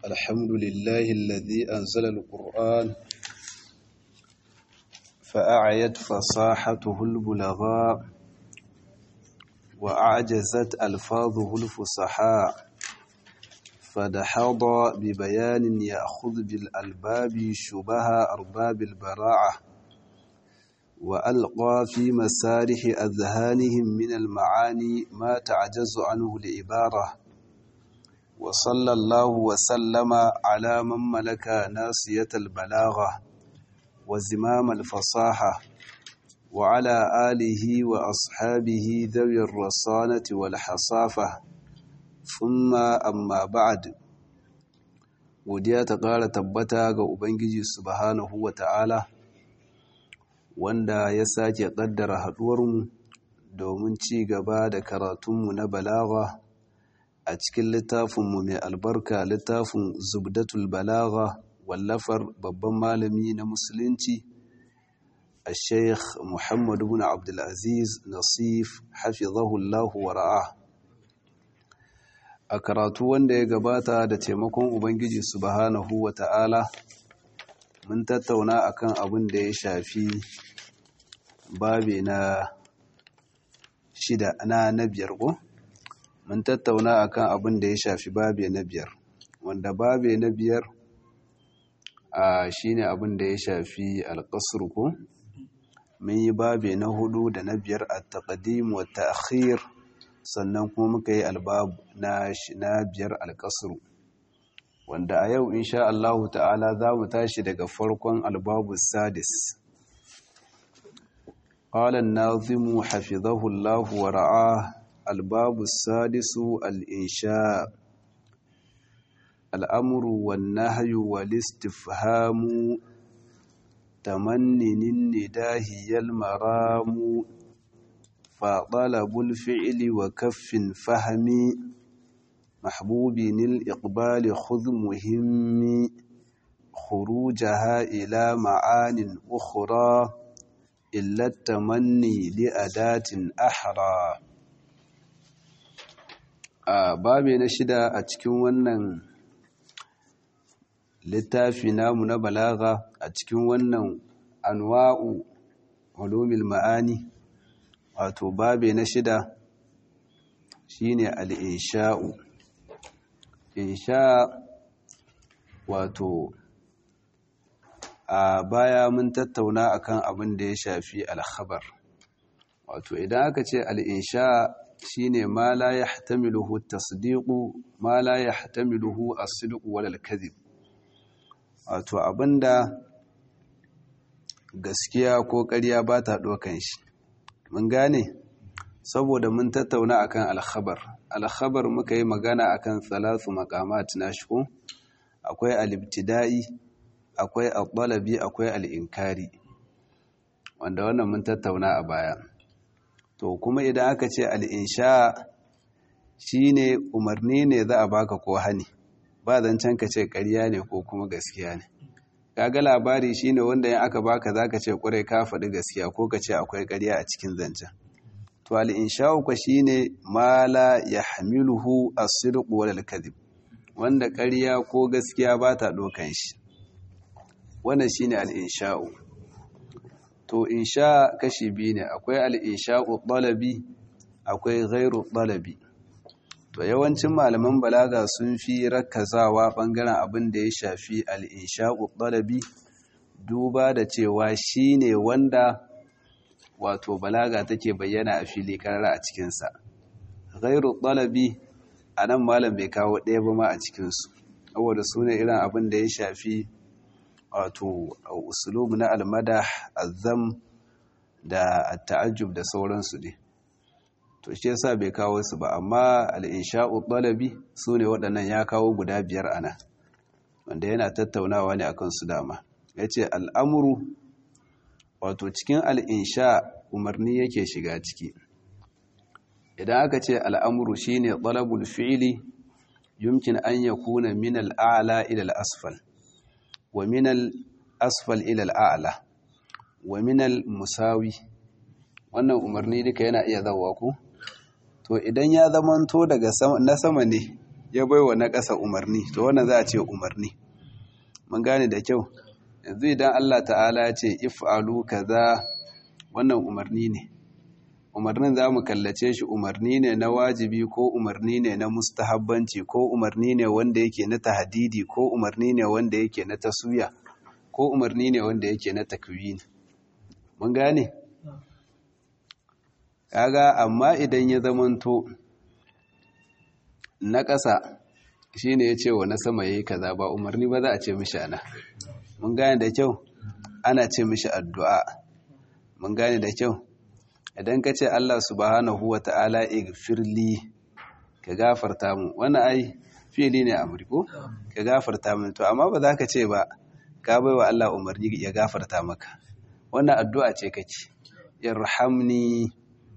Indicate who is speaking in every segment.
Speaker 1: الحمد لله الذي أنزل القرآن فأعيت فصاحته البلغاء وأعجزت ألفاظه الفصحاء فدحض ببيان يأخذ بالألباب شبه أرباب البراعة وألقى في مسارح أذهانهم من المعاني ما تعجز عنه العبارة وصلى الله وسلم على من ملك ناصية البلاغة وزمام الفصاحة وعلى آله وأصحابه ذوي الرصانة والحصافة ثم أما بعد godiya ta ƙara tabbata ga Ubangiji subhanahu wa ta'ala wanda ya sake ƙaddara haɗuwarmu domin ci gaba da karatunmu na balaga a cikin littafinmu mai albarka littafin zubdatul balaga wallafar babban malami na musulunci a sheikh muhammadu bin abdulaziz nasif hafizahullahu wa ra'a a karatu wanda ya gabata da taimakon ubangiji subhanahu wa ta'ala mun tattauna akan abin da ya shafi babe na shida na na biyar ko mun tattauna akan abin da ya shafi babe na biyar wanda babe na biyar a shine abin da ya shafi alƙasar ko mun yi babe na hudu da na biyar a taƙadim wa ta'khir sannan kuma muka yi albab na na biyar alƙasar wanda a yau insha Allah ta'ala za mu tashi daga farkon albabu sadis قال الناظم حفظه الله ورعاه الباب السادس الإنشاء الأمر والنهي والاستفهام تمنن النداه المرام فطلب الفعل وكف فهم محبوب الإقبال خذ مهم خروجها إلى معان أخرى إلا التمني لأداة أحرى a babe na shida a cikin wannan littafi namu na balaga a cikin wannan anwa'u ulumil ma'ani wato babe na shida shine al-insha'u insha wato a baya mun tattauna akan abin da ya shafi al-khabar wato idan aka ce al-insha shine ma la yahtamiluhu at-tasdiqu ma la yahtamiluhu as-sidqu wal al-kadhib wato abinda gaskiya ko ƙarya ba ta dokan shi mun gane saboda mun tattauna akan al-khabar al-khabar muka yi magana akan salatu maqamat nashku akwai al-ibtida'i akwai al-talabi akwai al-inkari wanda wannan mun tattauna a baya to kuma idan aka ce al'insha shi ne umarni ne za a baka ko hani ba zancen ka ce ƙarya ne ko kuma gaskiya ne kaga labari shi ne wanda yin aka baka za ka ce ƙwarai ka faɗi gaskiya ko ka ce akwai ƙarya a cikin zancen to al'insha uku shi ne mala ya hamiluhu a sirku wadal kadib wanda ƙarya ko gaskiya ba ta ɗokan shi wannan shi ne al'insha'u to insha kashi biyu ne akwai al'insha'u ɗalabi akwai gairu ɗalabi to yawancin malaman balaga sun fi rakazawa ɓangaren abin da ya shafi al'insha'u ɗalabi duba da cewa shi ne wanda wato balaga take bayyana a fili karara a cikinsa gairu ɗalabi a nan malam bai kawo ɗaya ba ma a cikinsu saboda su ne irin abin da ya shafi wato usulubu na almada azam da ta'ajjub da sauransu ne to shi yasa bai kawo su ba amma al-insha'u talabi sune waɗannan ya kawo guda biyar ana wanda yana tattaunawa ne akan su dama yace al'amru wato cikin al-insha umarni yake shiga ciki idan aka ce al'amru shine talabul fi'li yumkin an yakuna min al-a'la ila al-asfal wa min al-asfal ila al-a'la wa min al-musawi wannan umarni duka yana iya zawa ku to idan ya zamanto daga na sama ne ya baiwa na ƙasa umarni to wannan za a ce umarni mun gane da kyau yanzu idan Allah ta'ala ya ce if'alu kaza wannan umarni ne umarnin za mu kallace shi umarni ne na wajibi ko umarni ne na mustahabbanci ko umarni ne wanda yake na tahadidi ko umarni ne wanda yake na taswiya ko umarni ne wanda yake na takwini mun gane kaga amma idan ya zamanto na ƙasa shine ya ce wa na sama yayi kaza ba umarni ba za a ce mishi ana mun gane da kyau ana ce mishi addu'a mun gane da kyau idan ka ce Allah subhanahu wa ta'ala igfirli ka gafarta mu wani ai fili ne a ko ka gafarta mu to amma ba za ka ce ba ka bai wa Allah umarni ya gafarta maka wannan addu'a ce kake irhamni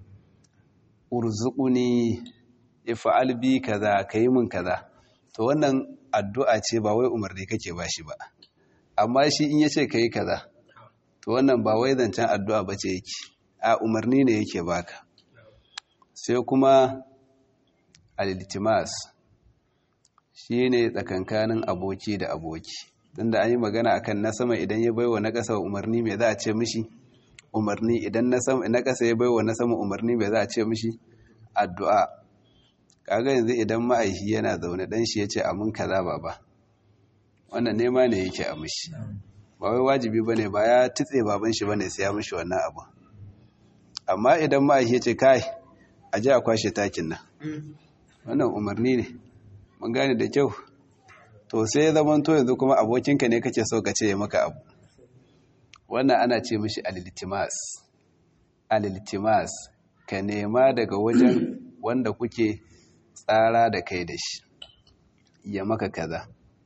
Speaker 1: urzuquni if'al bi kaza kai mun kaza to wannan addu'a ce ba wai umarni kake bashi ba amma shi in yace kai kaza to wannan ba wai zancen addu'a bace yake a umarni ne yake baka sai kuma al-iltimas shine tsakankanin aboki da aboki tunda an yi magana akan na sama idan ya baiwa na ƙasa umarni me za a ce mishi umarni idan na sama na ƙasa ya baiwa na sama umarni me za a ce mishi addu'a kaga yanzu idan ma'aishi yana zaune dan shi yace amin kaza baba wannan nema ne yake a mishi ba wai wajibi bane ba ya tutse baban shi bane sai ya mishi wannan abu amma idan ma'aishi yace kai a ji a kwashe takin nan wannan umarni ne mun gane da kyau to sai ya zama to yanzu kuma abokinka ne kake so ka ce ya maka abu wannan ana ce mishi aliltimas aliltimas ka nema daga wajen wanda kuke tsara da kai da shi ya maka kaza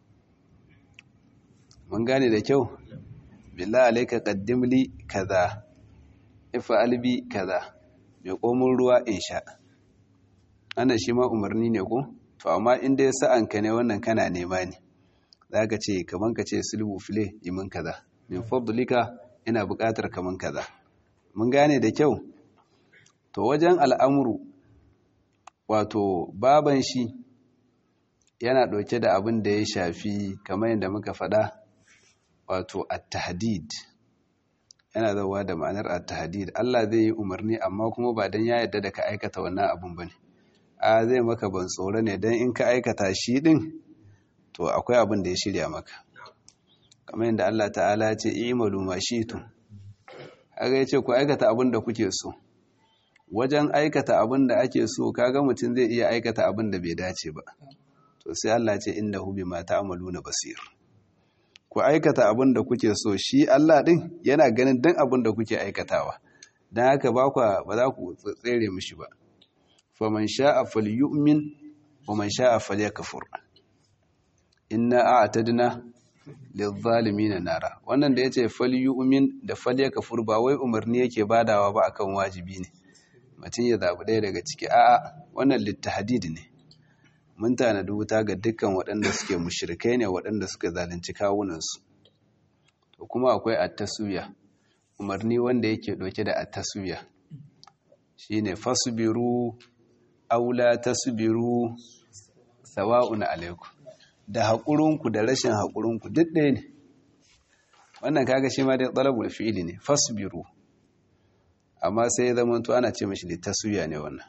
Speaker 1: mun gane da kyau billahi alayka qaddimli kaza if'al bi kaza mai komun ruwa in sha ana shi ma umarni ne ko to amma in dai sa'anka ne wannan kana nema ne zaka ce kaman ka ce sulhu file imin kaza min fadlika ina buƙatar kaman kaza mun gane da kyau to wajen al'amuru wato baban shi yana ɗauke da abin da ya shafi kamar yadda muka faɗa wato at-tahdid yana zauwa da ma'anar at-tahdid Allah zai yi umarni amma kuma ba dan ya yarda da ka aikata wannan abin bane a zai maka ban tsoro ne dan in ka aikata shi din to akwai abin da ya shirya maka kamar yadda Allah ta'ala ya ce i'malu ma shi'tum kaga yace ku aikata abin da kuke so wajen aikata abin da ake so kaga mutum zai iya aikata abin da bai dace ba to sai Allah ce innahu bima ta'maluna basir ku aikata abin da kuke so shi Allah din yana ganin dan abin da kuke aikatawa dan haka ba ku ba za ku tsere mishi ba faman sha'a falyu'min wa man sha'a falyakfur inna a'tadna lidh-dhalimin nara wannan da yace falyu'min da falyakfur ba wai umarni yake badawa ba akan wajibi ne mutum ya zaɓi ɗaya daga ciki a'a wannan littahadid ne mun tanadi wuta ga dukkan waɗanda suke mushrikai ne waɗanda suka zalunci kawunansu to kuma akwai attasuya umarni wanda yake ɗauke da attasuya shine fasbiru aula tasbiru sawa'un alaikum da haƙurinku da rashin haƙurinku duk ɗaya ne wannan kaga shi ma dai talabul fi'ili ne fasbiru amma sai ya zama ana ce mashi littasuya ne wannan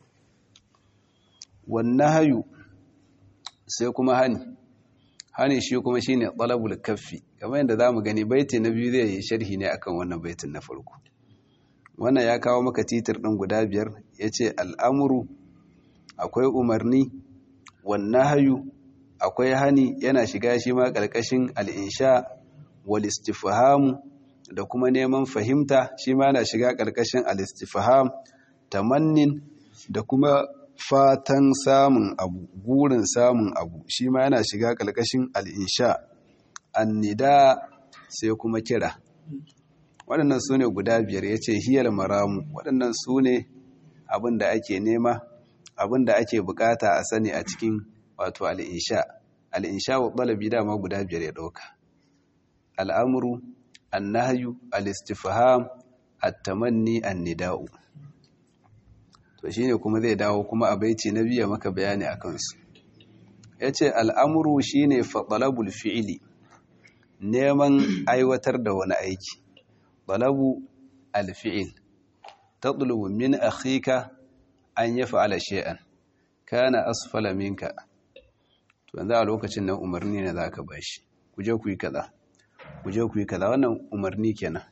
Speaker 1: wannan hayu sai kuma hani hani shi kuma shi ne talabul kaffi kamar yadda za mu gani baiti na biyu zai yi sharhi ne akan wannan baitin na farko wannan ya kawo maka titir ɗin guda biyar ya ce al'amuru akwai umarni wannan hayu akwai hani yana shiga shi ma ƙarƙashin al'insha wal istifhamu da kuma neman fahimta shi ma na shiga ƙarƙashin alistifaham tamannin da kuma fatan samun abu gurin samun abu shi ma yana shiga ƙarƙashin al'insha annida sai kuma kira waɗannan su ne guda biyar ya ce hiyar maramu waɗannan su ne abin da ake nema abin da ake bukata a sani a cikin wato al'insha al'insha wa ɗalabi dama guda biyar ya ɗauka al'amuru annahyu al-istifham at-tamanni an-nida'u to shine kuma zai dawo kuma a baiti na biya maka bayani akan su yace al'amru shine fa talabul fi'li neman aiwatar da wani aiki talabu al-fi'l tatlubu min akhika an yaf'ala shay'an kana asfala minka to yanzu a lokacin nan umarni ne zaka bashi ku je ku yi kaza ku je ku yi kaza wannan umarni kenan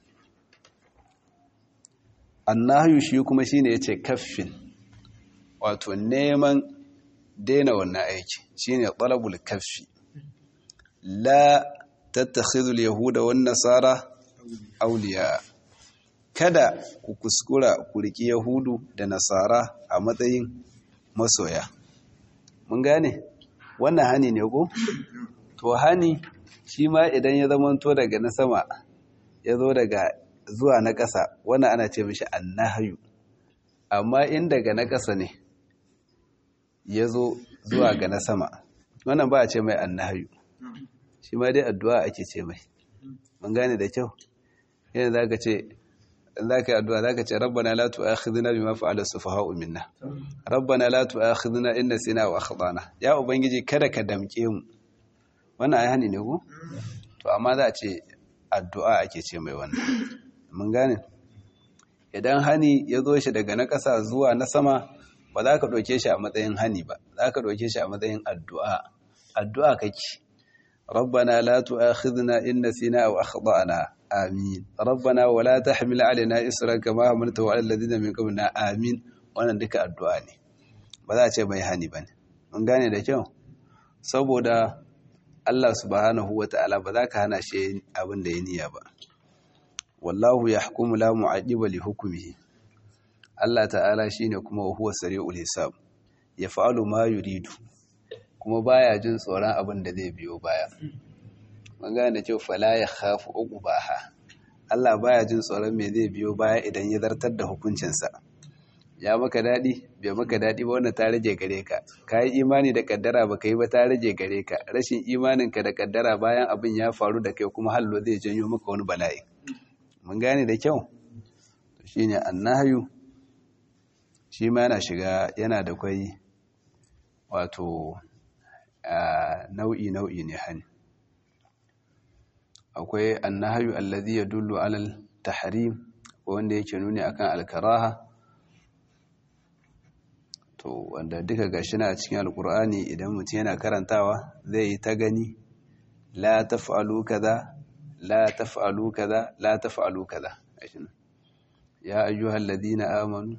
Speaker 1: annahyu shi kuma shine yace kaffin wato neman daina wannan aiki shine talabul kaffi la tattakhidhu al-yahuda wan nasara awliya kada ku kuskura ku riki yahudu da nasara a matsayin masoya mun gane wannan hani ne ko to hani shi ma idan ya zamanto daga na sama ya zo daga zuwa na ƙasa wannan ana ce mishi annahyu amma in daga na ƙasa ne ya zo zuwa ga na sama wannan ba a ce mai annahyu shi ma dai addu'a ake ce mai mun gane da kyau yana za ka ce za ka yi addu'a za ka ce rabbana la tu'akhidhna bima fa'ala sufaha'u minna rabbana la tu'akhidhna in nasina wa akhtana ya ubangiji kada ka damke mu wannan ai hani ne ko to amma za a ce addu'a ake ce mai wannan mun gane idan hani ya zo shi daga na ƙasa zuwa na sama ba za ka ɗauke shi a matsayin hani ba za ka ɗauke shi a matsayin addu'a addu'a kake rabbana la tu'akhidhna in nasina aw akhtana amin rabbana wa la tahmil alaina isran kama hamaltahu ala alladhina min qablina amin wannan duka addu'a ne ba za a ce mai hani bane mun gane da kyau saboda Allah subhanahu wata'ala ba za ka hana shi abin da ya niyya ba wallahu yahkumu la mu'addiba li hukmihi Allah ta'ala shine kuma huwa sari'ul hisab yaf'alu ma yuridu kuma baya jin tsoron abin da zai biyo baya magana da cewa fala ya khafu uqbaha Allah baya jin tsoron me zai biyo baya idan ya zartar da hukuncinsa ya maka dadi bai maka dadi ba wannan ta rage gare ka kai imani da kaddara baka yi ba ta rage gare ka rashin imaninka da kaddara bayan abin ya faru da kai kuma hallo zai janyo maka wani bala'i mun gane da kyau to shine annahyu shi ma yana shiga yana da kwai wato nau'i nau'i ne hani akwai annahyu allazi yadullu alal tahrim wanda yake nuni akan alkaraha to wanda duka gashi na cikin alkur'ani idan mutum yana karantawa zai yi ta gani la taf'alu kaza la taf'alu kaza la taf'alu kaza ya ayyuhal ladina amanu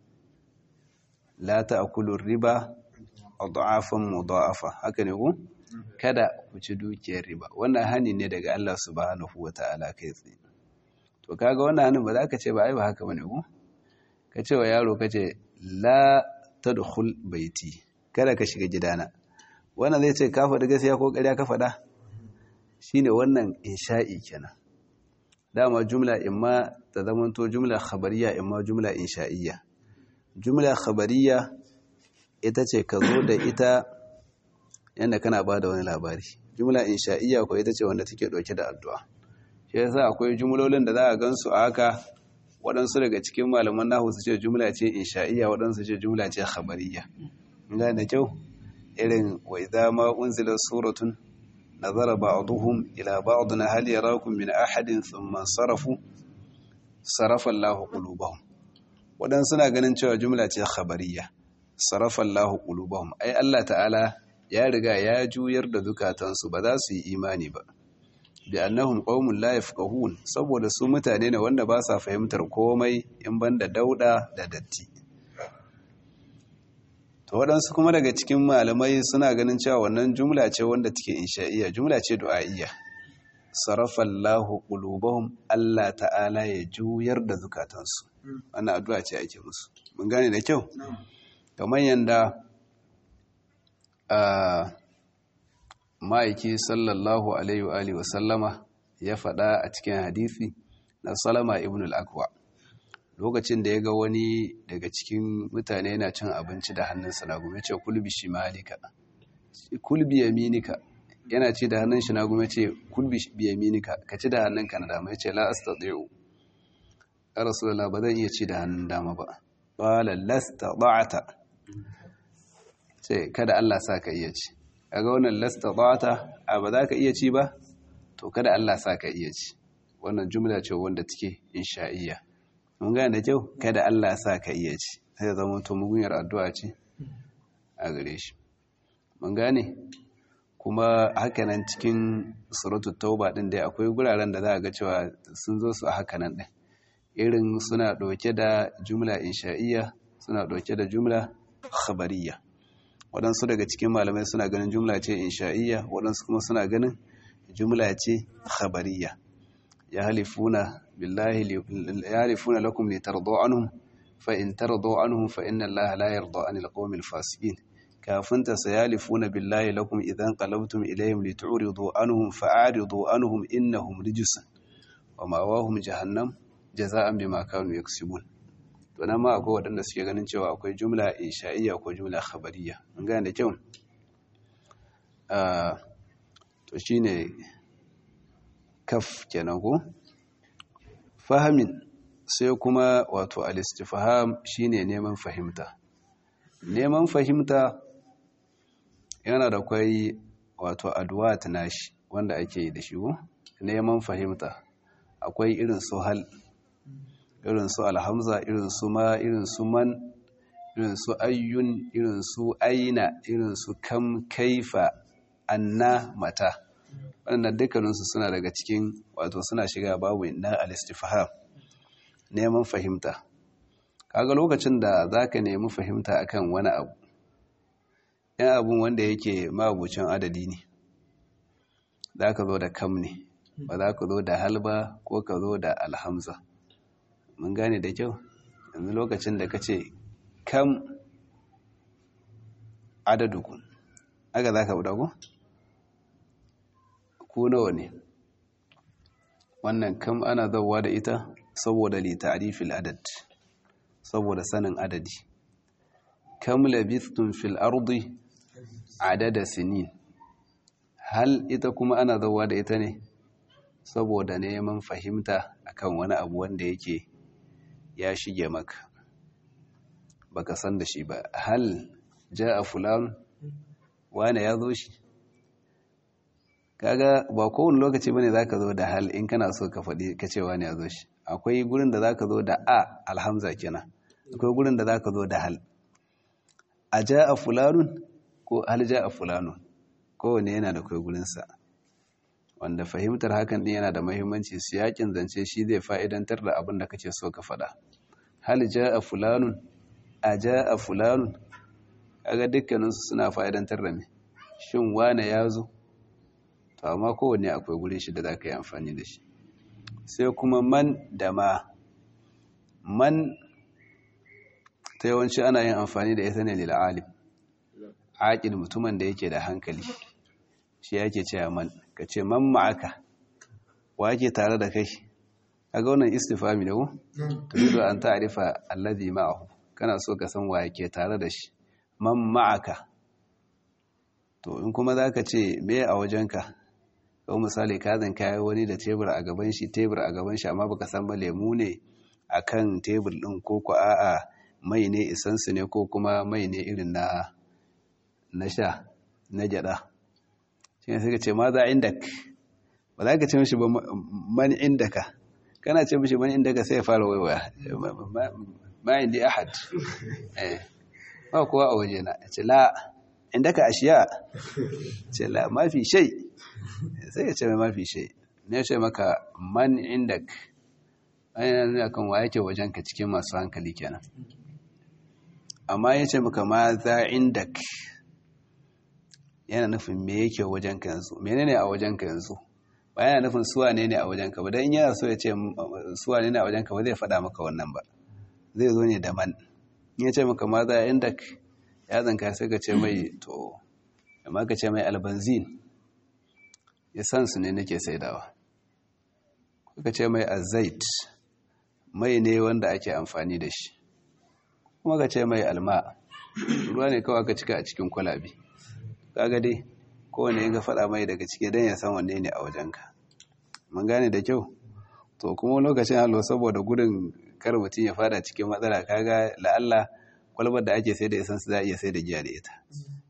Speaker 1: la ta'kulu riba adhafan mudha'afa haka ne ku kada ku ci dukiyar riba wannan hani ne daga Allah subhanahu wata'ala kai tsaye to kaga wannan hanin ba za ka ce ba ai ba haka bane ku ka ce wa yaro ka ce la tadkhul baiti kada ka shiga gidana wannan zai ce ka faɗi gaskiya ko ƙarya ka faɗa shine wannan insha'i kenan dama jumla imma ta zamanto jumla khabariya imma jumla insha'iyya jumla khabariya ita ce ka zo da ita yadda kana ba da wani labari jumla insha'iyya ko ita ce wanda take ɗauke da addu'a shi yasa akwai jumlolin da za a gansu a haka waɗansu daga cikin malaman nahu su ce jumla ce insha'iyya waɗansu ce jumla ce khabariya ina da kyau irin wa idza ma unzila suratun nazara ba'dhum ila ba'dina hal yarakum min ahadin thumma sarafu sarafa Allahu qulubahum waɗansu na ganin cewa jumla ce khabariya sarafa Allahu qulubahum ai Allah ta'ala ya riga ya juyar da zukatansu ba za su yi imani ba bi annahum qaumun la yafqahun saboda su mutane ne wanda ba sa fahimtar komai in banda dauda da datti to waɗansu kuma daga cikin malamai suna ganin cewa wannan jumla ce wanda take insha'iyya jumla ce du'a'iyya sarafa Allahu qulubahum Allah ta'ala ya juyar da zukatansu wannan addu'a ce ake musu mun gane da kyau kamar yanda a ma'aiki sallallahu alaihi wa alihi wasallama ya faɗa a cikin hadisi na salama ibn al-akwa lokacin da ya ga wani daga cikin mutane yana cin abinci da hannunsa na gume ce kulbi shi malika kulbi yaminika yana ci da hannun shi na gume ce kulbi yaminika ka ci da hannunka na dama ya ce la astati'u ya rasulullah ba zan iya ci da hannun dama ba qala lasta da'ata ce kada Allah sa ka iya ci kaga wannan lastata'ta a ba za ka iya ci ba to kada Allah sa ka iya ci wannan jumla ce wanda take insha'iyya mun gane da kyau kada Allah sa ka iya ci sai ya zama to mugunyar addu'a ce a gare shi mun gane kuma hakanan cikin suratul tauba din dai akwai guraren da za a ga cewa sun zo su a hakanan din irin suna ɗauke da jumla insha'iyya suna ɗauke da jumla khabariyya waɗansu daga cikin malamai suna ganin jumla ce insha'iyya waɗansu kuma suna ganin jumla ce khabariyya ya halifuna billahi ya halifuna lakum li tardu anhum fa in tardu anhum fa inna allaha la yarda anil qawmil fasiqin kafin ta sayalifuna billahi lakum idan qalabtum ilayhim li tu'ridu anhum fa'aridu anhum innahum rijsun wa ma'awahum jahannam jaza'an bima kanu yaksubun to nan ma akwai waɗanda suke ganin cewa akwai jumla insha'iyya ko jumla khabariyya mun gane da kyau to shine kaf kenan ko fahamin sai kuma wato al-istifham shine neman fahimta neman fahimta yana da kwai wato adwat nashi wanda ake yi da shi ko neman fahimta akwai irin su hal irin su alhamza irin su ma irin su man irin su ayyun irin su aina irin su kam kaifa anna mata waɗannan dukkaninsu suna daga cikin wato suna shiga babu na al-istifham neman fahimta kaga lokacin da zaka nemi fahimta akan wani abu yan abun wanda yake mabucin adadi ne zaka zo da kam ne ba za ka zo da halba ko ka zo da alhamza mun gane da kyau yanzu lokacin da ka ce kam adadukun aka za ka buɗa ku? ku nawa ne wannan kam ana zauwa da ita saboda li ta'rifil adad saboda sanin adadi kam labithtum fil ardi adada sinin hal ita kuma ana zauwa da ita ne saboda neman fahimta akan wani abu wanda yake ya shige maka baka san da shi ba hal ja'a fulan wane ya zo shi kaga ba kowane lokaci bane zaka zo da hal in kana so ka faɗi ka ce wane ya zo shi akwai gurin da zaka zo da a alhamza kenan akwai gurin da zaka zo da hal a ja'a fulanun ko hal ja'a fulanun kowane yana da kai gurinsa wanda fahimtar hakan din yana da mahimmanci siyakin zance shi zai fa'idantar da abin da kake so ka faɗa hal ja'a fulanun a ja'a fulanun kaga dukkaninsu suna fa'idantar da me shin wane ya zo to amma kowanne akwai gurin shi da za ka yi amfani da shi sai kuma man da ma man ta yawanci ana yin amfani da ita ne lil'alim aƙil mutumin da yake da hankali shi yake cewa man ka ce man ma'aka wa yake tare da kai kaga wannan istifami da ku turidu an ta'rifa allazi ma'ahu kana so ka san wa yake tare da shi man ma'aka to in kuma zaka ce me a wajenka ko misali ka zan kai wani da tebur a gaban shi tebur a gaban shi amma baka san ba lemu ne akan tebur din ko ko a'a mai ne isansu ne ko kuma mai ne irin na na sha na gyada shi ne sai ka ce ma za indak ba za ka ce mishi ba man indaka kana ce mishi man indaka sai ya fara waiwaya ma indi ahad eh ba kowa a waje na ce la indaka ashiya ce la mafi shay sai ya ce mai mafi shay ne ya ce maka man indak ainihin nuna kan wa yake wajenka cikin masu hankali kenan amma ya ce maka ma za indak yana nufin me yake wajenka yanzu menene a wajenka yanzu ba yana nufin suwa ne ne a wajenka ba don yana so ya ce suwa ne ne a wajenka ba zai faɗa maka wannan ba zai zo ne da man ya ce maka ma za indak ya zanka sai ka ce mai to amma ka ce mai albanzin ya san su ne nake saidawa ka ce mai azait mai ne wanda ake amfani da shi kuma ka ce mai alma ruwa ne kawai ka cika a cikin kwalabi kaga dai kowane yin ga faɗa mai daga cike don ya san wanne ne a wajenka mun gane da kyau to kuma lokacin hallo saboda gudun kar mutum ya fada cikin matsala kaga la'alla kwalbar da ake sai da isansu za a iya sai da giya da ita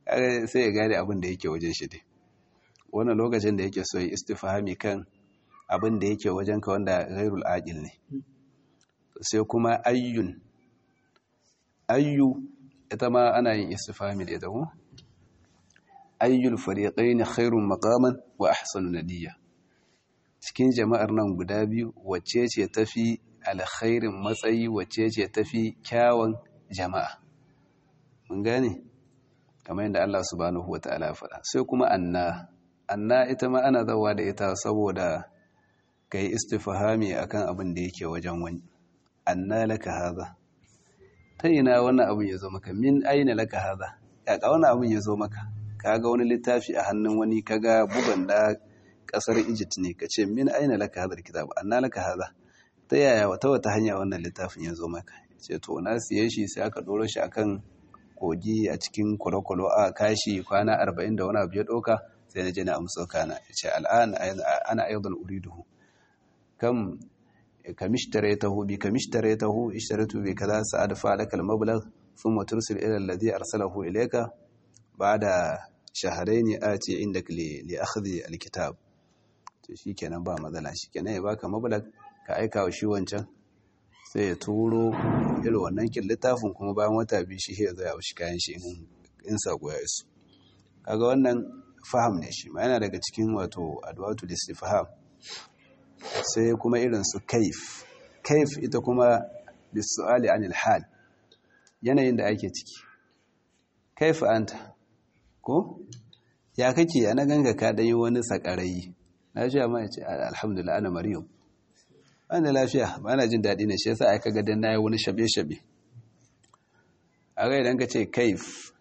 Speaker 1: sai ya gane abin da yake wajen shi dai wannan lokacin da yake so ya istifhami kan abin da yake wajen ka wanda ghairul aqil ne sai kuma ayyun ayyu ita ma ana yin istifhami da ita ko ayyul fariqaini khairun maqaman wa ahsanu nadiya cikin jama'ar nan guda biyu wacce ce tafi alkhairin matsayi wacce ce tafi kyawun jama'a mun gane kamar yadda Allah subhanahu wataala ya faɗa sai kuma anna anna ita ma ana zawa da ita saboda kai istifhami akan abin da yake wajen wani anna laka haza ta ina wannan abin ya zo maka min aina laka haza kaka wannan abin ya zo maka kaga wani littafi a hannun wani kaga bugan da kasar Egypt ne kace min aina laka hadar kitab anna laka hada ta yaya wata wata hanya wannan littafin ya zo maka ce to na siye shi sai aka doro shi akan kogi a cikin kwalokwalo a kashi kwana 40 da wani abu ya doka sai na je na amsa kana ce al'an ana aidan uriduhu kam كمشتريته بكمشتريته اشتريته بكذا سأدفع لك المبلغ ثم ترسل إلى الذي أرسله إليك بعد شهرين آتي عندك لأخذ الكتاب shi kenan ba matsala shi kenan ya baka mabalag ka aika wa shi wancan sai ya turo irin wannan kin littafin kuma bayan wata biyu shi ya zaya shi kayan shi in sako ya isu kaga wannan faham ne shi ma yana daga cikin wato adwatu listifham sai kuma irin su kaif kaif ita kuma bisu'ali anil hal yanayin da ake ciki kaif anta ko ya kake ana ganga ka dan yi wani sakarayi lafiya ma yace alhamdulillah ana maryam ana lafiya ba na jin dadi ne shi yasa ai kaga dan nayi wani shabe shabe a ga idan ka ce kaif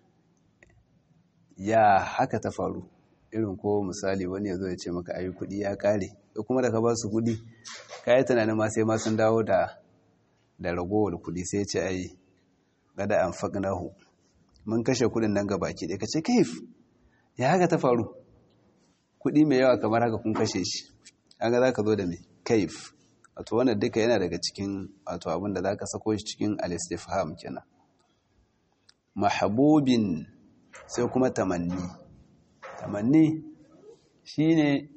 Speaker 1: ya haka ta faru irin ko misali wani ya zo ya ce maka ayi kudi ya kare da kuma da ka ba su kudi ka yi tunanin ma sai ma sun dawo da da ragowar kudi sai ce ai gada an faƙinahu mun kashe kudin nan gabaki ɗaya ka ce kaif ya haka ta faru kudi mai yawa kamar haka kun kashe shi haka za ka zo da mai kaif wato wannan duka yana daga cikin wato abin da za ka sako shi cikin alistifham kenan mahabubin sai kuma tamanni tamanni shine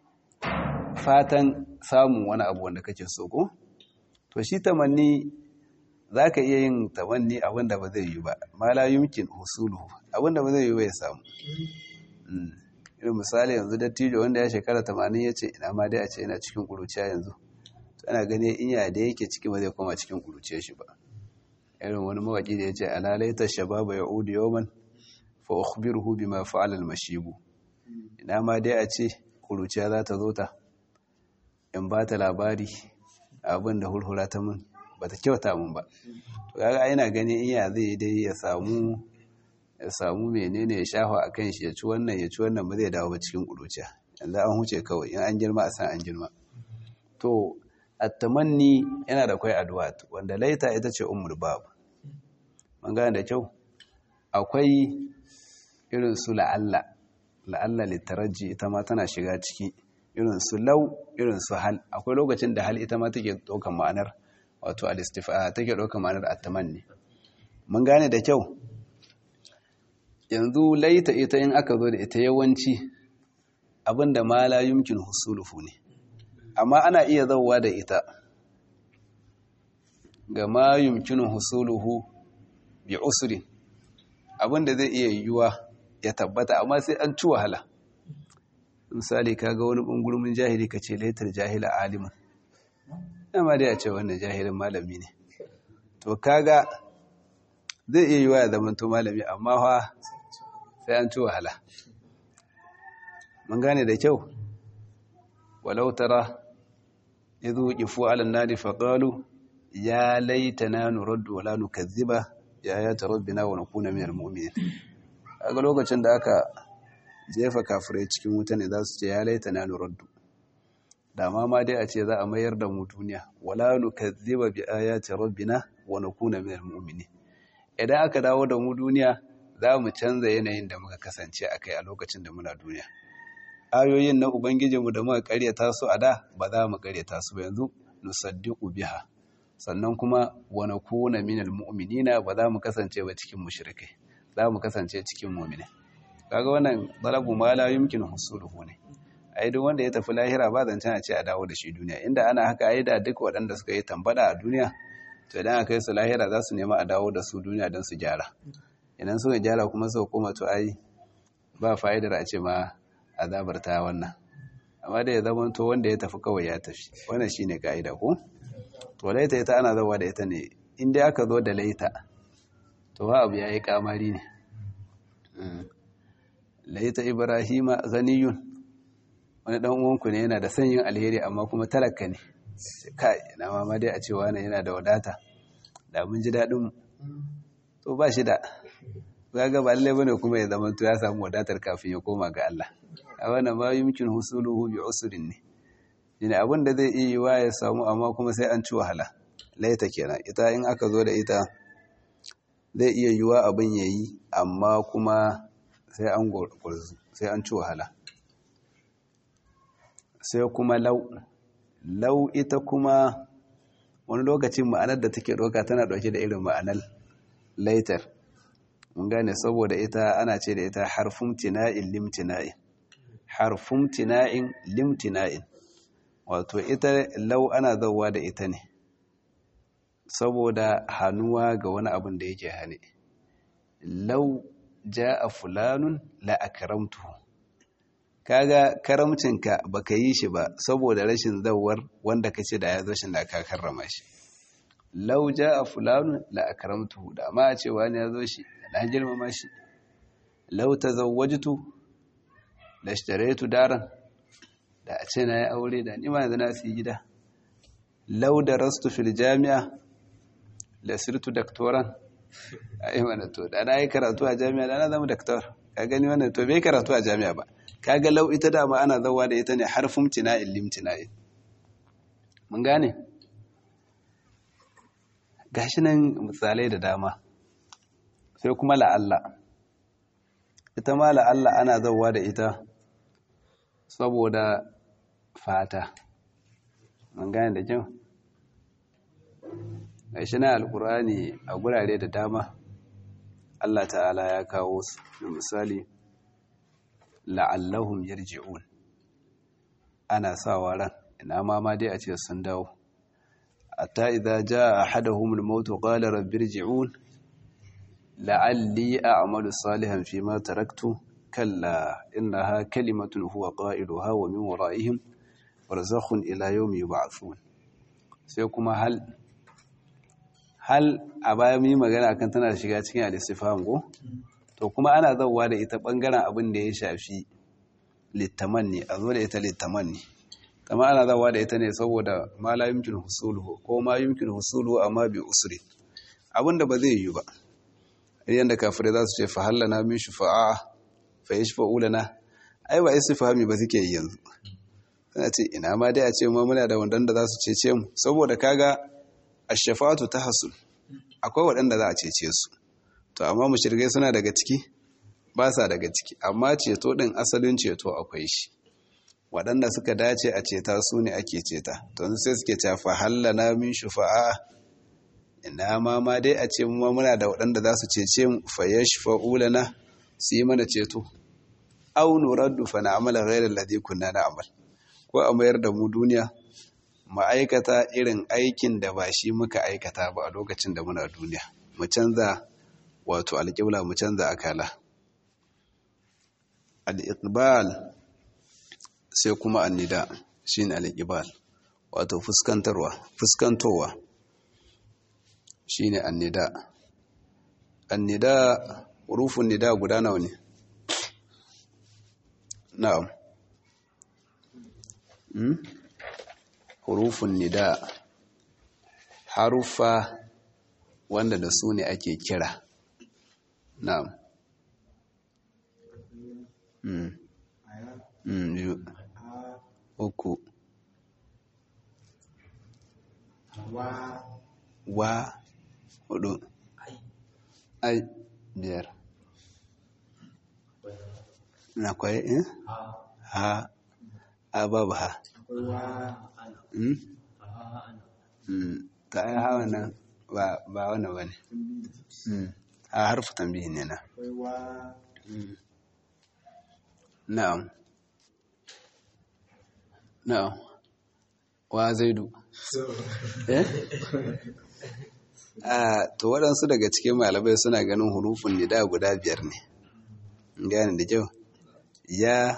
Speaker 1: fatan samun wani abu wanda kake so ko to shi tamanni zaka iya yin tamanni abinda ba zai yi ba ma la yumkin husuluhu abinda ba zai yi ba ya samu irin misali yanzu dattijo wanda ya shekara 80 yace ina ma dai a ce ina cikin kuruciya yanzu to ana gane in ya da yake ciki ba zai koma cikin kuruciyar shi ba irin wani mawaki da yace alalaita shababa yaudu yawman fa ukhbiruhu bima fa'ala al-mashibu ina ma dai a ce kuruciya za ta zo ta in ba ta labari abin da hulhula ta mun ba ta kyauta mun ba to kaga ina gani iya zai dai ya samu ya samu menene ya shafa a kan shi ya ci wannan ya ci wannan ba zai dawo ba cikin kuruciya yanzu an huce kawai in an girma a san an girma to attamanni yana da kwai addu'a wanda laita ita ce ummul bab mun gane da kyau akwai irin su la'alla la'alla litaraji ita ma tana shiga ciki irin su lau irin su hal akwai lokacin da hal ita ma take ɗaukar ma'anar wato alistifa take ɗaukar ma'anar attamanni mun gane da kyau yanzu laita ita in aka zo da ita yawanci abinda ma la yumkin husuluhu ne amma ana iya zauwa da ita ga ma yumkin husuluhu bi usrin abinda zai iya yiwuwa ya tabbata amma sai an ci wahala misali kaga wani bungurmin jahili ka ce laitar jahila alimin amma dai a ce wannan jahilin malami ne to kaga zai iya yiwa ya zamanto malami amma fa sai an ci wahala mun gane da kyau walau tara idhu qifu ala an-nari faqalu ya laitana nuraddu wala nukazziba ya ayati rabbina wa nakuna minal mu'minin kaga lokacin da aka jefa kafirai cikin wuta ne za su ce ya laita na nuraddu da ma ma dai a ce za a mayar da mu duniya wala nukazziba bi ayati rabbina wa nakuna minal mu'minin idan aka dawo da mu duniya za mu canza yanayin da muka kasance a kai a lokacin da muna duniya ayoyin na ubangijinmu da muka karyata su a da ba za mu karyata su ba yanzu nusaddiqu biha sannan kuma wa nakuna minal mu'minina ba za mu kasance ba cikin mushrikai za mu kasance cikin mu'minai kaga wannan talabu ma la yumkin husuluhu ne ai duk wanda ya tafi lahira ba zan a ce a dawo da shi duniya inda ana haka ai da duk waɗanda suka yi tambada a duniya to idan aka yi su lahira za su nema a dawo da su duniya don su gyara idan suka gyara kuma suka koma to ai ba fa'idar a ce ma azabar ta wannan amma da ya zama to wanda ya tafi kawai ya tafi wannan shine ka'ida ko to laita ita ana zawa da ita ne inda aka zo da laita to wa abu yayi kamari ne laita ibrahima ghaniyun wani dan uwanku ne yana da sanyin alheri amma kuma talaka ne kai na mama dai a ce wani yana da wadata da mun ji dadin mu to ba shi da kaga ba lalle bane kuma ya zama to ya samu wadatar kafin ya koma ga Allah a wannan ma yumkin husuluhu bi usrin ne shine abin da zai iya yiwa ya samu amma kuma sai an ci wahala laita kenan ita in aka zo da ita zai iya yiwa abin yayi amma kuma sai an gurzu sai an ci wahala sai kuma lau lau ita kuma wani lokacin ma'anar da take doka tana dauke da irin ma'anar laitar mun gane saboda ita ana ce da ita harfun tina'in limtina'in harfun tina'in limtina'in wato ita lau ana zauwa da ita ne saboda hannuwa ga wani abin da yake hane lau ja a fulanun la'akaramtuhu kaga karamcinka baka yi shi ba saboda rashin zawar wanda ka ce da ya zo shi da ka karrama shi lau ja a fulanun la'akaramtuhu da ma a ce wani ya zo shi na girmama shi lau ta zawajtu da shtaraitu daren da a ce na yi aure da nima yanzu na su gida lau da rastu fil jami'a da sirtu daktoran a yi mana to da na yi karatu a jami'a da na zama daktor ka gani wannan to bai karatu a jami'a ba kaga lau ita dama ana zawa da ita ne harfin tina'in limtina'in mun gane gashi nan misalai da dama sai kuma la'alla ita ma la'alla ana zawa da ita saboda fata mun gane da kyau gashi na alkurani a gurare da dama Allah ta'ala ya kawo su da misali la'allahum yarji'un ana sawa ran ina ma ma dai a ce sun dawo hatta idza jaa ahaduhum al-maut qala rabbi irji'un la'alli a'malu salihan fima taraktu kalla innaha kalimatun huwa qailuha wa min wara'ihim barzakhun ila yawmi yub'athun sai kuma hal hal a baya mun yi magana akan tana shiga cikin al-istifham ko to kuma ana zauwa da ita bangaren abin da ya shafi littamanni a zo da ita littamanni kama ana zauwa da ita ne saboda ma la yumkin husuluhu ko ma yumkin husuluhu amma bi usri abin da ba zai yi ba yanda kafirai za su ce fa hallana min shufa'a fa yashfa'u lana ai ba istifhami ba suke yi yanzu suna ce ina ma dai a ce mu muna da wanda za su cece mu saboda kaga ash-shafa'atu tahsul akwai waɗanda za a cece su to amma mushrikai suna daga ciki ba sa daga ciki amma ceto din asalin ceto akwai shi waɗanda suka dace a ceta su ne ake ceta to sai suke cafa hallana min shufa'a ina ma ma dai a ce mu muna da waɗanda za su cece mu fa yashfa'u lana su yi mana ceto aw nuraddu fa na'mala ghayra alladhi kunna na'mal ko a mayar da mu duniya ma'aikata irin aikin da ba shi muka aikata ba a lokacin da muna duniya mu canza wato alƙibla mu canza akala al-iqbal sai kuma annida shine al-iqbal wato fuskantarwa fuskantowa shine annida annida hurufun nida guda nawa ne na'am hmm? hurufun nida harufa wanda da su ne ake kira na'am mm. mm, biyu uku
Speaker 2: wa
Speaker 1: wa hudu ai biyar na kwaye eh ha a babu ha
Speaker 2: akwai wa
Speaker 1: mm? mm. ta ai ha wannan ba ba wannan bane mm. ha harfu tambihi ne na
Speaker 2: akwai wa
Speaker 1: mm. na'am na'am wa zaidu eh a to waɗansu daga cikin malamai suna ganin hurufin nida guda biyar ne gane da kyau ya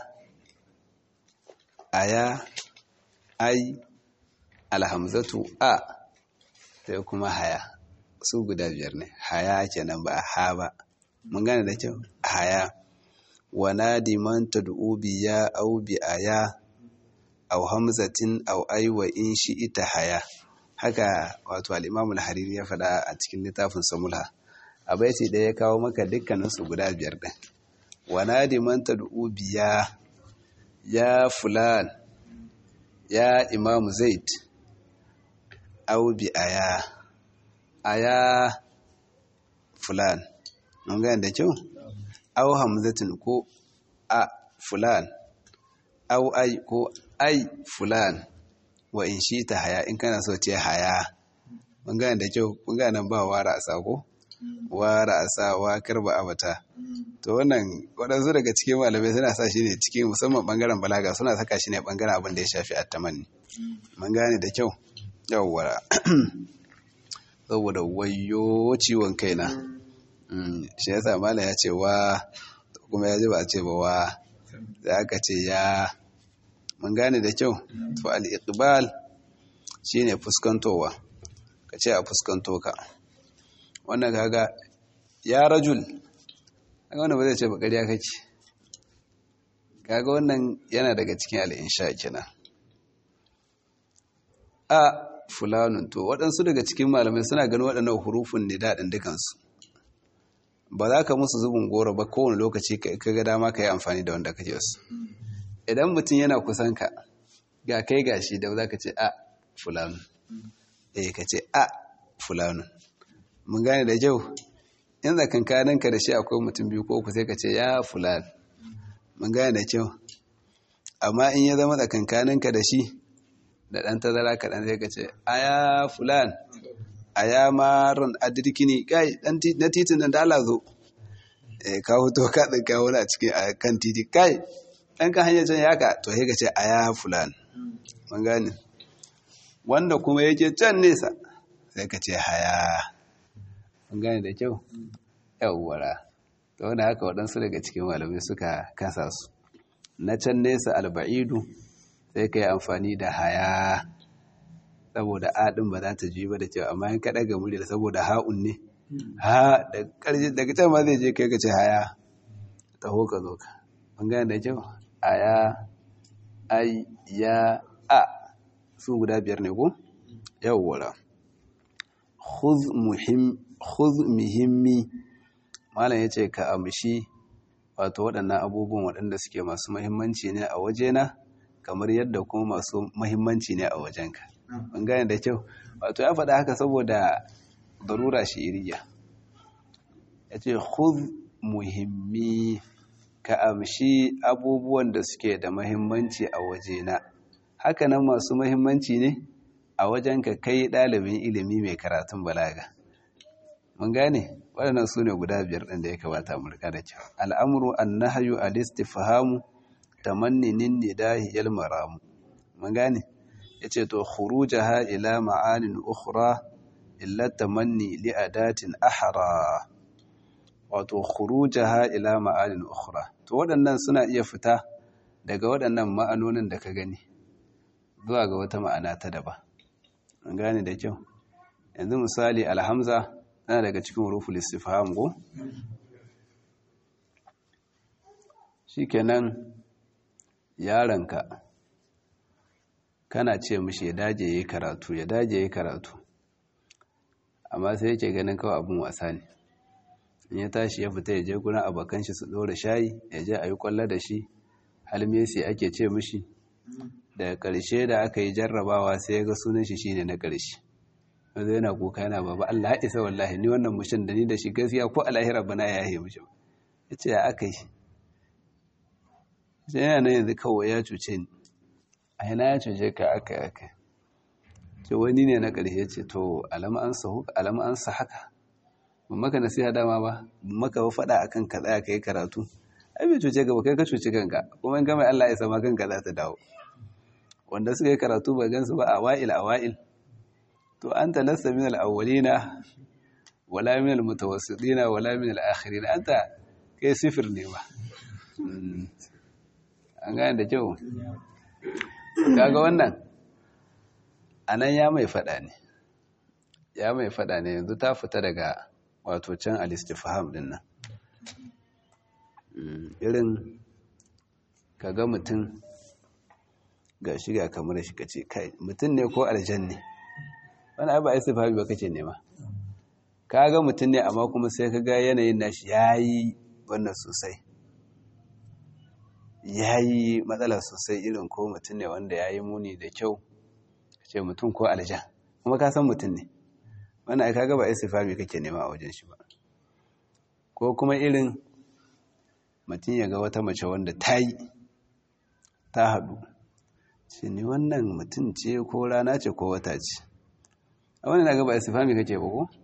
Speaker 1: aya ai alhamzatu a sai kuma haya su guda biyar ne haya kenan ba ha ba mun gane da kyau haya wanadi man tad'u bi ya au bi aya aw hamzatin aw ay wa in shi ita haya haka wato al-imam al-hariri ya faɗa a cikin littafin samulha a baiti da ya kawo maka dukkanin su guda biyar din wanadi man tad'u bi ya ya fulan ya imam zaid aw bi aya aya fulan mun gane da kyau aw hamzatin ko a fulan aw ai ko ai fulan wa in shi ta haya in kana so ce haya mun gane da kyau mun gane ba wara a sako wara a sa wa karba abata to wannan waɗansu daga cikin malamai suna sa shi ne cikin musamman bangaren balaga suna saka shi ne bangaren abin da ya shafi attamanni mun gane da kyau yawwa saboda wayo ciwon kaina shi yasa mala ya ce wa kuma ya ji ba a ce ba wa da aka ce ya mun gane da kyau to al-iqbal shine fuskantowa ka ce a fuskanto ka wannan kaga ya rajul kaga wannan ba zai ce ba ƙarya kake kaga wannan yana daga cikin al-insha kenan a fulanun to waɗansu daga cikin malamai suna ganin waɗannan hurufin ne daɗin dukansu ba za ka musu zubin goro ba kowane lokaci ka ga dama ka yi amfani da wanda kake wasu idan mutum yana kusan ka ga kai gashi da za ka ce a fulanu eh ka ce a fulanu mun gane da kyau in tsakankanin ka da shi akwai mutum biyu ko uku sai ka ce ya fulan mun gane da kyau amma in ya zama tsakankanin ka da shi da ɗan tazara kaɗan sai ka ce a ya fulan a ya maron adirkini kai na titin nan da ala zo ka hoto ka ɗin kawo na cikin a kan titi kai ɗan kan hanyar can yaka to sai ka ce a ya fulan mun gane wanda kuma yake can nesa sai ka ce haya mun gane da kyau yawwara to wanda haka waɗansu daga cikin malamai suka kasa su na can nesa alba'idu sai ka yi amfani da haya saboda aɗin ba za ta ji ba da cewa amma yin kaɗa ga murya saboda ha'un ne ha daga can ma zai je kai ka ce haya taho ka zo ka mun gane da kyau aya ai ya a su guda biyar ne ko yawwara khudh muhimmi malam yace ka amshi wato waɗannan abubuwan waɗanda suke masu muhimmanci ne a wajena kamar yadda kuma masu muhimmanci ne a wajenka mun gane da kyau wato ya faɗa haka saboda darura shi'iriya yace khudh muhimmi ka amshi abubuwan da suke da mahimmanci a wajena hakanan masu mahimmanci ne a wajen ka kai ɗalibin ilimi mai karatun balaga mun gane waɗannan su ne guda biyar ɗin da ya kamata mu rika da kyau al'amuru an nahayu al-istifhamu tamanninin nidahi yal maramu mun gane yace to khurujaha ila ma'anin ukhra illa tamanni li adatin ahra wato khurujaha ila ma'anin ukhra to waɗannan suna iya fita daga waɗannan ma'anonin da ka gani zuwa ga wata ma'ana ta daba an gane da kyau yanzu misali alhamza tana daga cikin huruful istifham go shikenan yaranka kana ce mishi ya daje yayi karatu ya daje yayi karatu amma sai yake ganin kawai abun wasa ne in ya tashi ya fita ya je gurin abokan shi su dora shayi ya je a yi kwallo da shi hal Messi ake ce mishi daga ƙarshe da aka yi jarrabawa sai ya ga sunan shi shine na ƙarshe wanda yana kuka yana baba Allah ya isa wallahi ni wannan mushin da ni da shi gaskiya ko alahira bana ya yi mishi ya ce ya aka yi sai yana nan yanzu kawai ya cuce ni a yana ya cuce ka aka yi aka ce wani ne na ƙarshe ce to alama an sa haka ban maka nasiha dama ba ban maka ba faɗa akan ka tsaya ka yi karatu ai bai cuce ka ba kai ka cuci kanka kuma in ka mai Allah ya sama kanka za ta dawo wanda suka yi karatu ba gansu ba a wa'il a wa'il to an ta lasta min al-awwalina wala min al-mutawassitina wala min al-akhirin anta kai sifir ne ba an gane da kyau kaga wannan anan ya mai fada ne ya mai fada ne yanzu ta fita daga wato can al-istifham din nan irin kaga mutum ga shiga kamar shi kace kai mutum ne ko aljan ne wani abu a istifhami ba kace nema kaga mutum ne amma kuma sai kaga yanayin nashi yayi wannan sosai yayi matsala sosai irin ko mutum ne wanda yayi muni da kyau kace mutum ko aljan kuma ka san mutum ne wannan ai kaga ba istifhami kake nema a wajen shi ba ko kuma irin mutum ya ga wata mace wanda ta yi ta haɗu ce ni wannan mutum ce ko rana ce ko wata ce a wani na gaba istifami kake ba ko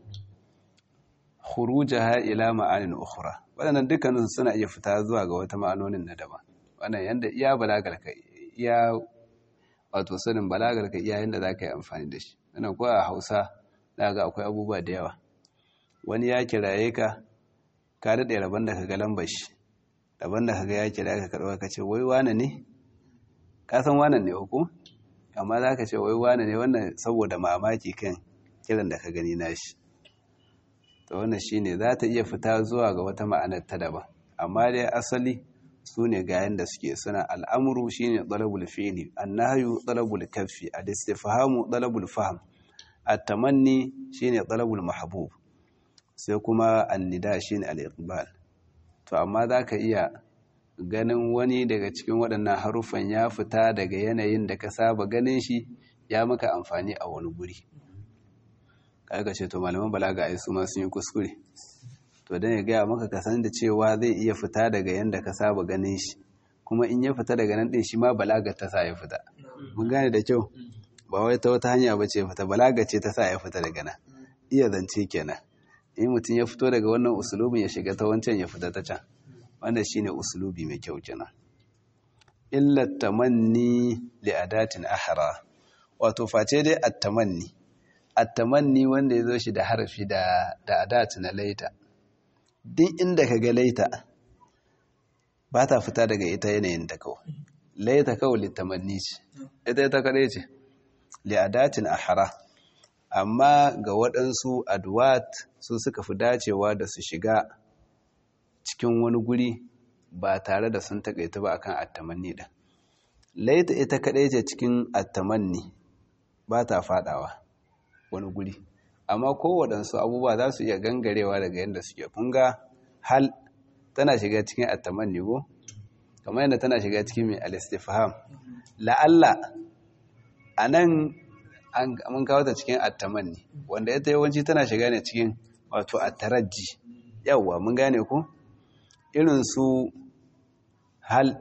Speaker 1: khurujaha ila ma'anin ukhra wadannan dukkanin suna iya fita zuwa ga wata ma'anonin na daban wannan yanda iya balagar ka iya wato sanin balagar ka iya yanda zaka yi amfani da shi wannan ko a Hausa ga akwai abubuwa da yawa wani ya kiraye ka ka daɗe rabon da ka ga lambar shi rabon da ka ga ya kira ka karɓa ka ce wai wane ne ka san wane ne ko amma za ka ce wai wane ne wannan saboda mamaki kan kiran da ka gani nashi to wannan shine za ta iya fita zuwa ga wata ma'anar ta daban amma dai asali su ne ga yanda suke suna al'amuru shine talabul fi'li annahyu talabul kaffi al-istifhamu talabul fahm at-tamanni shine talabul mahbub sai kuma annida shine al-iqbal to amma zaka iya ganin wani daga cikin waɗannan haruffan ya fita daga yanayin da ka saba ganin shi ya maka amfani a wani guri kaga ce to malaman balaga ai su ma sun yi kuskure to dan ya gaya maka ka san da cewa zai iya fita daga yanda ka saba ganin shi kuma in ya fita daga nan din shi ma balaga ta sa ya fita mun gane da kyau ba wai ta wata hanya ba ce fita balaga ce ta sa ya fita daga nan iya zance kenan in mutum ya fito daga wannan usulubin ya shiga ta wancan ya fita ta can wanda shine usulubi mai kyau kenan illa tamanni li adatin ahra wato face dai at-tamanni at-tamanni wanda yazo shi da harfi da da adat na laita duk inda kaga laita ba ta fita daga ita yanayin ta kawai laita kawai li tamanni ce ita ita kadai ce li adatin ahra amma ga waɗansu adwat su suka fi dacewa da su shiga cikin wani guri ba tare da sun takaita ba akan attamanni din laita ita kadai ce cikin attamanni ba ta fadawa wani guri amma kowaɗansu abubuwa za su iya gangarewa daga yadda suke kunga hal tana shiga cikin attamanni go kamar yadda tana shiga cikin mai alistifaham la'alla a nan mun kawo ta cikin attamanni wanda ita yawanci tana shiga ne cikin wato attaraji yawwa mun gane ku irin su hal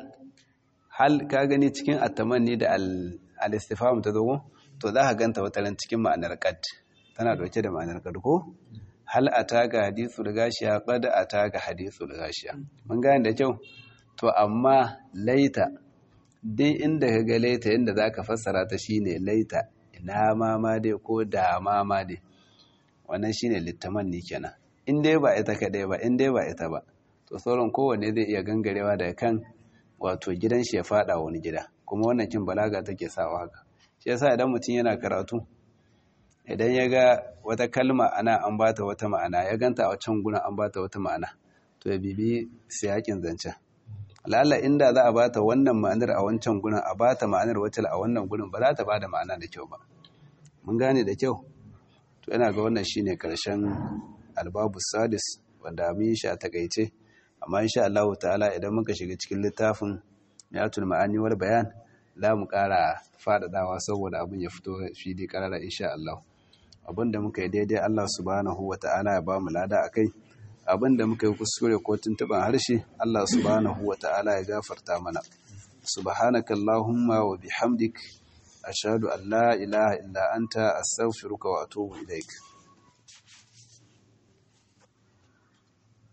Speaker 1: hal ka gani cikin attamanni da al-istifham ta zo to za ka ganta wataran cikin ma'anar qad tana dauke da ma'anar qad ko hal ataka hadithul gashiya qad ataka hadithul gashiya mun gane da kyau to amma laita dai inda ka ga laita inda zaka fassara ta shine laita ina ma ma dai ko da ma ma dai wannan shine littamanni kenan in dai ba ita kadai ba in dai ba ita ba to sauran kowanne zai iya gangarewa daga kan wato gidan shi ya fada wani gida kuma wannan kin balaga take sawa haka shi yasa idan mutum yana karatu idan ya ga wata kalma ana an bata wata ma'ana ya ganta a can gurin an bata wata ma'ana to ya bibi siyakin zancen lalla inda za a bata wannan ma'anar a wancan gurin a bata ma'anar wacce a wannan gurin ba za ta bada ma'ana da kyau ba mun gane da kyau to yana ga wannan shine karshen albabu sadis wanda mun yi shi a takaice amma insha Allah ta'ala idan muka shiga cikin littafin yatul ma'ani wal bayan za mu ƙara faɗaɗawa saboda abin ya fito fili ƙarara insha Allah abin da muka yi daidai Allah subhanahu wa ta'ala ya ba mu lada akai abin da muka yi kuskure ko tuntuɓan harshe Allah subhanahu wa ta'ala ya gafarta mana subhanaka allahumma wa bihamdik ashhadu an la ilaha illa anta astaghfiruka wa atubu ilaik